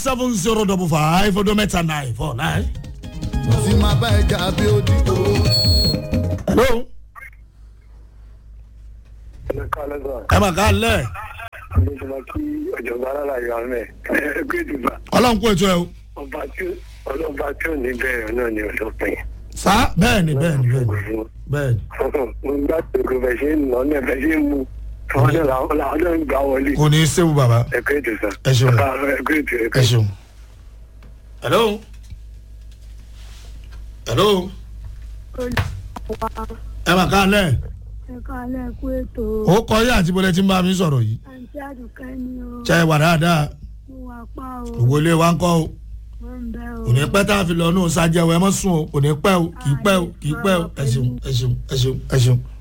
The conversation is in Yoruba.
seven zero double five ọdún mẹ́ta nine four nine. tí máa bá ẹja bí ó di tó. hello ẹ mà ká lẹ̀ kí ọ̀jọ̀gbọ́n alálàyé ahmed ẹgbẹ́ ìdìbò ọlọ́run kó ètò ẹ o. ọba tí ọlọ́ba tí ò ní bẹ̀rẹ̀ náà ni ọ̀sọ́pin. sá bẹ́ẹ̀ ni bẹ́ẹ̀ ni bẹ́ẹ̀ ni bẹ́ẹ̀ ni mo ń gbà pé kò fẹ́ ṣe ń lọ náà fẹ́ ṣe ń mu àwọn náà làwọn làwọn náà ń gbà wọlé. kò ní í séwu bàbá ẹgbẹ́ ìdìbò Ẹ ṣeun. ẹgbẹ́ ìdìbò ẹ ṣeun. hello hello ẹ mà ká lẹ̀ ẹ̀ka alẹ́ kú ètò ó kọ yé àti bọ́lẹ̀ tí ń bá mi sọ̀rọ̀ yìí àǹtí àdùkẹ́ ni o ṣe é wà dáadáa mo wà pa o òwò ilé wa ń kọ́ o wọ́n ń bẹ́ o kò ní pẹ́ tá a fi lọ nù sájẹ́ o ẹ mọ́ sùn o kò ní pẹ́ o kì í pẹ́ o kì í pẹ́ o ẹ ṣeun ẹ ṣeun ẹ ṣeun ẹ ṣeun.